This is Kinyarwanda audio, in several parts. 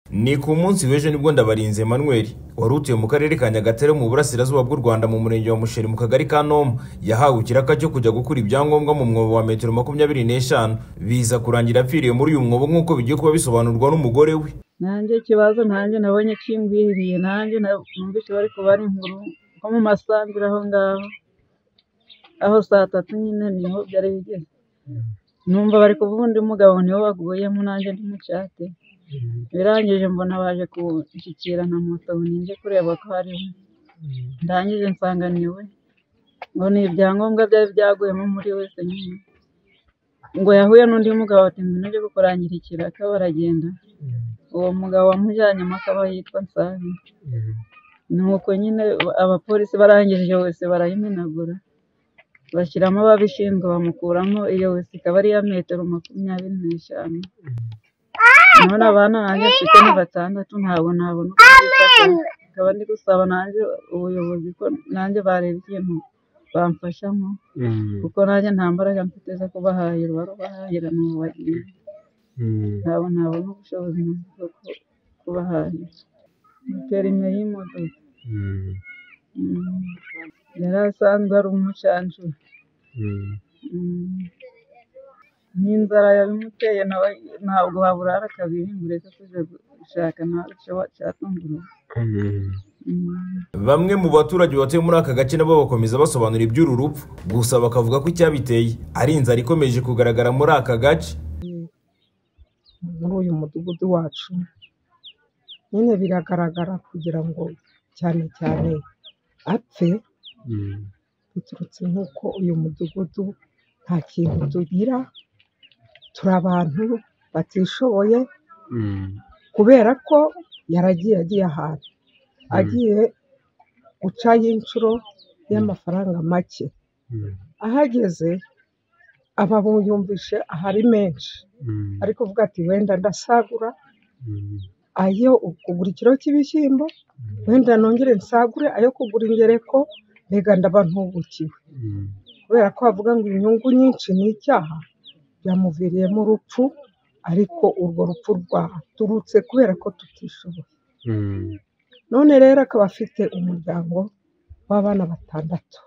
ni ku munsi w'ejo nibwo ndabarinze Emmanuel wari utuye mu karere ka nyagatare mu burasirazuba bw'u rwanda mu murenge wa musheri mu kagari ka noma yahawe ikiraka cyo kujya gukura ibyangombwa mu mwobo wa metero makumyabiri n'eshanu biza kurangira apfiriye muri uyu mwobo nk'uko bigiye kuba bisobanurwa n'umugore we nanjye ikibazo nanjye nabonye kimbwiriye nanjye numvise bari kubara inkuru nko mu masanzure aho ngaho aho saa tatu nyine niho byari bigeze numva bari kuvuga undi mugabo niwo baguyemo nanjye ndi mucyate birangije mbona baje kunshyikira na moto ninjye kureba ko ari we ndangije nsanga ni we ngo ni ibyangombwa byari byaguyemo muri wese nyine ngo yahuye n'undi mugabo ati ngwino ujye kukurangira ikiraka baragenda uwo mugabo wamujyanyemo akaba yitwa nsabi nuko nyine abapolisi barangije wese barayimenagura bashyiramo ababishinzwe bamukuramo iyo wese ikaba ari iya metero makumyabiri n'eshanu none abana nanjye mfite ni batandatu ntabwo nabona uko bifata akaba ndi gusaba nanjye ubuyobozi ko nanjye bareba ikintu bamfashamo kuko nanjye nta mbaraga mfite zo kubahahira barubahahira ni ububagira ntabwo nabona ubushobozi bwo kubahahira perime y'imodoka yari asanzwe ari umucanshuro n'inzara yabimuteye ntabwo waburara kabiri ngo ureke kujya gushaka ntabwo cyatungurwa bamwe mu baturage batuye muri aka gace nabo bakomeza basobanura iby'uru rupfu gusa bakavuga ko icyabiteye ari inzara ikomeje kugaragara muri aka gace muri uyu mudugudu wacu nyine biragaragara kugira ngo cyane cyane apfe biturutse nk'uko uyu mudugudu nta kintu tugira turi abantu batishoboye kubera ko yaragiye agiye ahantu agiye gucaho inshuro y'amafaranga make ahageze aba yumvishe ahari menshi ari kuvuga ati wenda ndasagura ayo kugura ikiro cy'ibishyimbo wenda nongere nsagure ayo kugura ingereko mbega ndaba ntubukiwe kubera ko bavuga ngo inyungu nyinshi ni icyaha byamuviriyemo urupfu ariko urwo rupfu rwaturutse kubera ko tutishoboye none rero akaba afite umuryango w'abana batandatu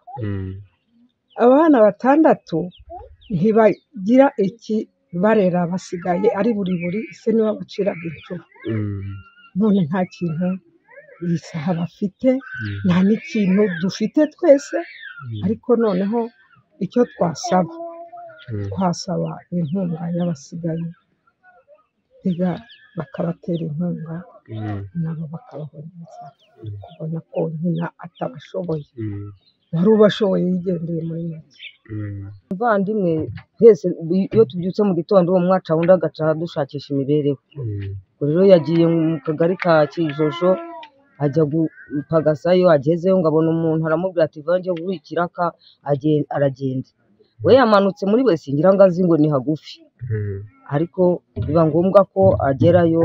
abana batandatu ntibagira ikibarera basigaye ari buri buri ese niba buciraga inshuro none nta kintu iyi saha bafite nta n'ikintu dufite twese ariko noneho icyo twasaba twasaba inkunga y'abasigaye bakabatera inkunga nabo bakababoneza kubona ko nyina atabashoboye wari ubashoboye yigendeye muri make muvandimwe twese iyo tubyutse mu gitondo uwo mwaca wundi agaca dushakisha imibereho rero yagiye mu kagari ka kijojo ajya gupagasayo agezeyo ngo abona umuntu aramubwira ati vange guha ikiraka aragenda we yamanutse muri wese ngira ngo azi ngo ni hagufi ariko biba ngombwa ko agerayo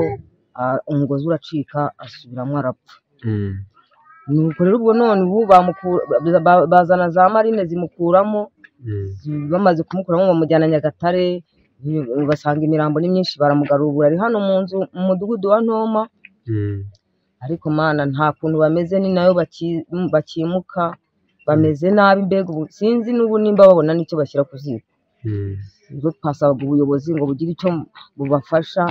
umugozi uracika asubiramo arapfa nuko rero ubwo none ubu bazana za marine zimukuramo bamaze kumukuramo bamujyana nyagatare basanga imirambo ni myinshi baramugarura ubu ari hano mu nzu mu mudugudu wa ntoma ariko mana nta kuntu bameze ni nayo bakimuka bameze nabi mbega ubu sinzi n'ubu nimba babona n'icyo bashyira ku ziko ubwo twasabaga ubuyobozi ngo bugire icyo bubafasha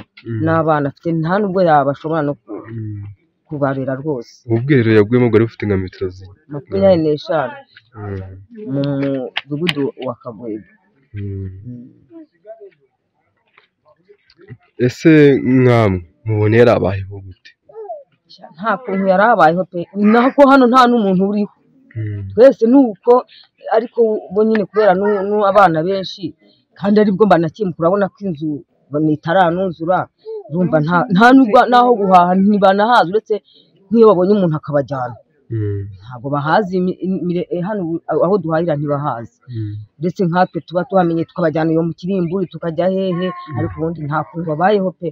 n'abana afite nta nubwo yabashobora no kubarera rwose ubu bwiherero yaguyemo bwari bufite nka metero makumyabiri n'eshanu mu mudugudu wa kabuye ese mwamwe mubona yarabayeho gute nta kuntu yari abayeho pe nako hano nta n'umuntu uriho twese ni uko ariko bo nyine kubera n'abana benshi kandi aribwo mbanakimuka urabona ko inzu itaranuzura urumva nta n'aho guhaha ntibanahazi uretse nk'iyo babonye umuntu akabajyana ntabwo bahazi hano aho duhahira ntibahazi ndetse nkatwe tuba tuhamenye tukabajyana iyo mu kirimburi tukajya hehe ariko ubundi nta kuntu babayeho pe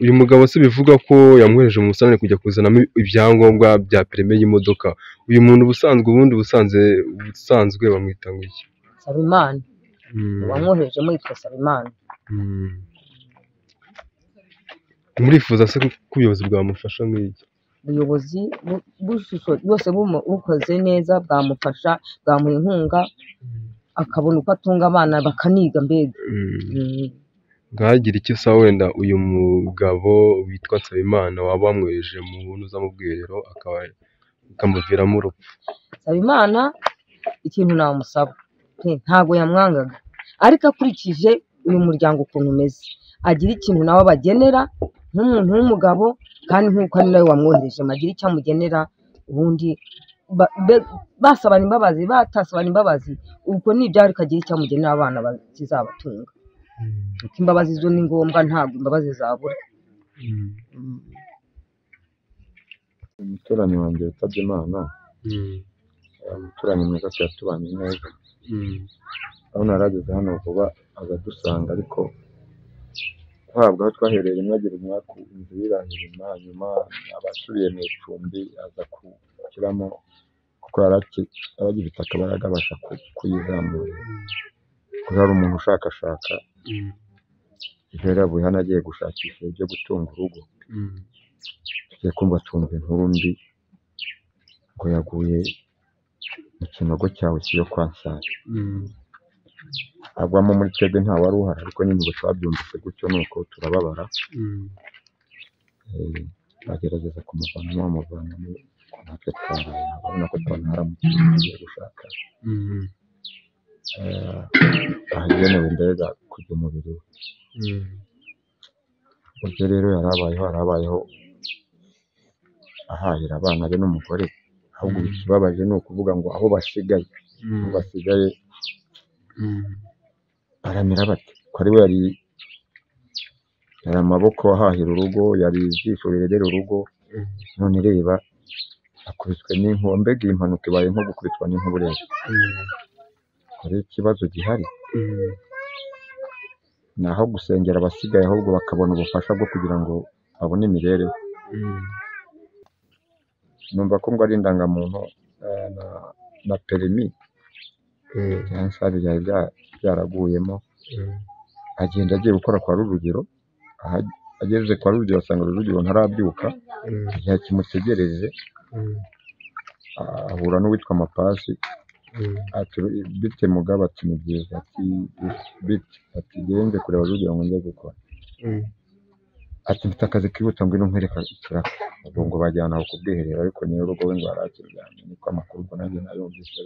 uyu mugabo se bivuga ko yamwohereje mu busitani kujya kuzanamo ibyangombwa bya perime y'imodoka uyu muntu ubusanzwe ubundi busanzwe ubusanzwe bamwita ngo iki sabimana uwamwohereje muri yitwa sabimana murifuza se ko ubuyobozi bwamufasha nk'iki ubuyobozi bu- bushusho bwose bumu- bukoze neza bwamufasha bwamuha inkunga akabona uko atunga abana bakaniga mbega Mm. Mm. ntagire icyo usaba wenda uyu mugabo witwa Nsabimana waba wamwohereje mu ntuza mu bwiherero akaba bikamuviramo urupfu Nsabimana ikintu namusaba pe, ntabwo yamwangaga ariko akurikije uyu muryango ukuntu umeze agira ikintu nawe abagenera nk'umuntu w'umugabo kandi nk'uko ari nawe wamwohereje agira icyo amugenera ubundi ba- be- basabana imbabazi batasabana imbabazi ubwo nibyara ukagira icyo amugenera abana ba- kizabatunga kuko imbabazi zo ni ngombwa ntabwo imbabazi zabura umuturanyi wanjye witabye imana umuturanyi mwiza tuyatubanye neza urabona yarageze hano vuba azadusanga ariko guhabwa aho twahereye rimwe agira umwaka inzu yirangira inyuma hanyuma abasubiye mu icumbi aza gushyiramo kuko yari aki- yari agifite akabaraga abasha ku- kuyizamura kuko hari umuntu ushakashaka ejo yari yavuye hano agiye gushakisha ibyo gutunga urugo tugiye kumva twumva inkuru mbi ngo yaguye mu kinogo cyawe cyo kwa Nsare agwamo muri twebwe nta wari uhari ariko nyine ubu twabyumvise gutyo nuko turababara Eh, bagerageza kumuvanamo bamuvanamo natwe twaraye urabona ko twari haramutse tugiye gushaka eh, ahagenewe indege kujya umubiri we ubwo rero yari abayeho yari abayeho ahahira abana be n'umugore ahubwo ikibabaje ni ukuvuga ngo aho basigaye aho basigaye baramira bate ko ari we yari yari amaboko ahahira urugo yari ijisho rirerera urugo Mm. none reba akubiswe n'inkuba mbega iyi mpanuka ibaye nko gukubitwa n'inkuba ureba hari ikibazo gihari ni aho gusengera abasigaye ahubwo bakabona ubufasha bwo kugira ngo babone imibereho numva ko ngo ari indangamuntu eh, na, na perimi yansari byari bya- byaraguyemo agenda agiye gukora kwa rujugiro aha- ageze kwa rujugiro asanga rujugiro ntarabyuka igihe kimutegereje ahura n'uwitwa mapasi ati "Ru- bite mugabo ati ni byiza ati bite ati genze kureba rujugiro ngo njye gukora ati mfite akazi kihuta ngo ino nkwereka ikirago ubwo ngo bajyana aho ku bwiherero ariko nyir'urugo we ngo arakiryamye niko amakuru ubwo nanjye nayumvise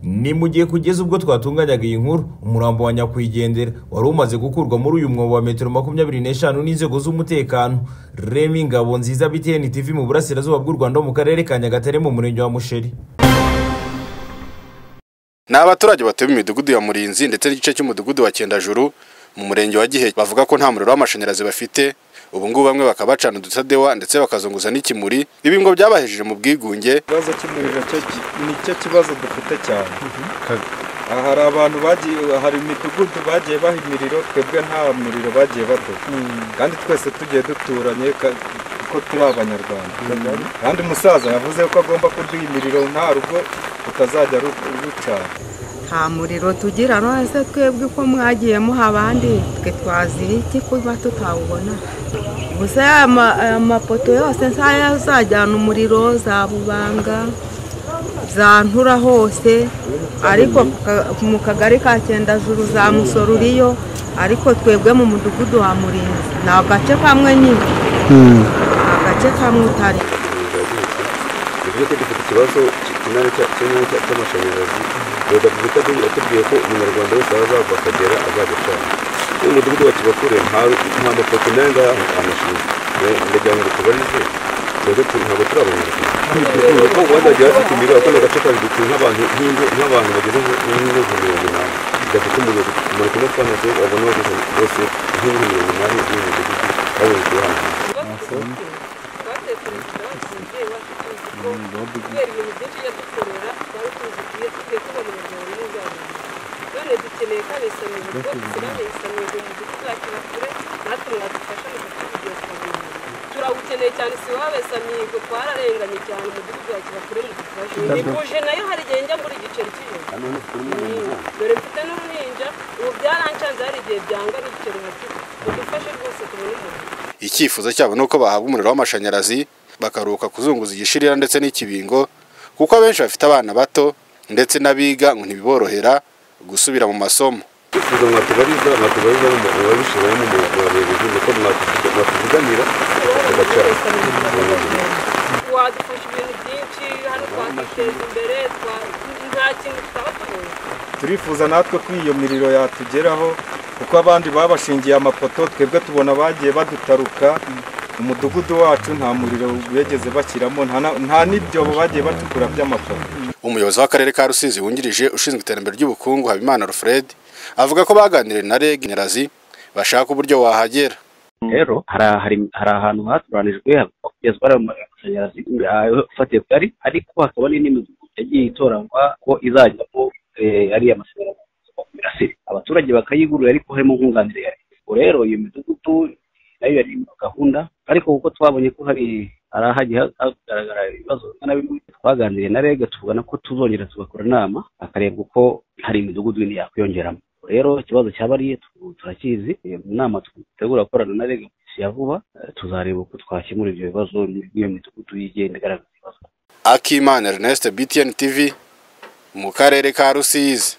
Ni mu gihe kugeza ubwo twatunganyaga iyi nkuru umurambo wa nyakwigendera wari umaze gukurwa muri uyu mwobo wa metero makumyabiri n'eshanu n'inzego z'umutekano Remy Ngabo nziza BTN TV mu burasirazuba bw'u Rwanda mu karere ka Nyagatare mu murenge wa Musheri Ni abaturage batuye mu midugudu ya Murinzi ndetse n'igice cy'umudugudu wa Cyendajuru mu murenge wa Giheke bavuga ko nta muriro w'amashanyarazi bafite ubu ngubu bamwe bakaba bacana udutadewa ndetse bakazunguza n'ikimuri ibi ngo byabahejeje mu bwigunge ikibazo cy'umuriro cyo ki- nicyo kibazo dufite cyane Ka- aha hari abantu bagiye hari imidugudu bagiye baha imiriro twebwe nta muriro bagiye baduha kandi twese tugiye duturanye ka- kuko turi abanyarwanda kandi umusaza yavuze ko agomba kuduha imiriro nta rugo rutazajya ru- rucana nta muriro tugira rwose twebwe ko mwagiye muha abandi twe twazira iki kuba tutawubona gusa ama- amapoto yose nsaya azajyana umuriro zabubanga zantura hose ariko ku ka- mu kagari ka cyendajuru za musoro uriyo ariko twebwe mu mudugudu wa murinzi ni agace kamwe nyine ni agace kamwe utari bivuze ko dufite ikibazo cy'ikinani cy'amashanyarazi perezida wa repubulika yatubwiye- yatubwiye ko umunyarwanda wese waba azava akagera azajya atanga uyu mudugudu wa kibakure nta nta mafoto n'aya ngaya amashanyarazi Ne- ndagira ngo tubarize twebwe tu- ntabwo turi abanyarwanda kuko wazajya bafite imiriro ako ni agace kazi dutuye nk'abantu nk'ingo- nk'abantu bageze mu- nk'ingo nka mirongo inani gafite umuriro umuntu kumwe twana se wabona bageze bose nk'ingo mirongo inani y'uyu mudugudu babonye kuhana turawukeneye cyane si wabesa mihigo twararenganye cyane umudugudu wa kibakure mu gufasha ntibuje nayo hari igihe njya muri igiceri cy'ijoro dore mfite n'uruhinja ubu byarancanze hari igihe byanga n'igiceri hasi mudufashe rwose tubone umuntu icyifuzo cyabo ni uko bahabwa umuriro w'amashanyarazi bakaruhuka kuzunguza igishirira ndetse n'ikibingo kuko abenshi bafite abana bato ndetse n'abiga ngo ntibiborohera gusubira mu masomo twifuza mwatubariza mwatubariza mwabishyiramo mu bayobozi nuko mwatuvuganira tugacana wadufasha ibintu byinshi hano twakiteza imbere twa- nta kintu tutaba tubonye turifuza natwe ko iyo miriro yatugeraho kuko abandi babashingiye amapoto twebwe tubona bagiye badutaruka umudugudu wacu nta muriro begeze bashyiramo nta na- nta n'ibyobo bagiye bacukura by'amapoto umuyobozi w'akarere ka rusizi wungirije ushinzwe iterambere ry'ubukungu habimana alfred avuga ko baganiriye na reg nerazi bashaka uburyo wahagera rero hari ahari- hari ahantu haturanijwe kugezwa amashanyarazi ayo afatiye kugari ariko hakaba n'imidugudu yagiye itoranywa ko izajyamo eh, ariya mashanyarazi ava ku mirasire abaturage bakayigurira ariko harimo nkunganire ya leta Ubwo rero iyo midugudu nayo yari mu gahunda ariko kuko twabonye ko hari hari ahagiye hagaragara ibibazo bimwe na bimwe twaganiriye na rega tuvugana ko tuzongera tugakora inama hakarebwa uko hari imidugudu yindi yakwiyongeramo Ubwo rero ikibazo cyaba ari turakizi eh, mu nama dutegura gukorana na rega mu minsi ya vuba eh, tuzareba uko twakemura ibyo bibazo n'iyo midugudu yigenda igaragaza akimana ernest btn tv mu karere ka rusizi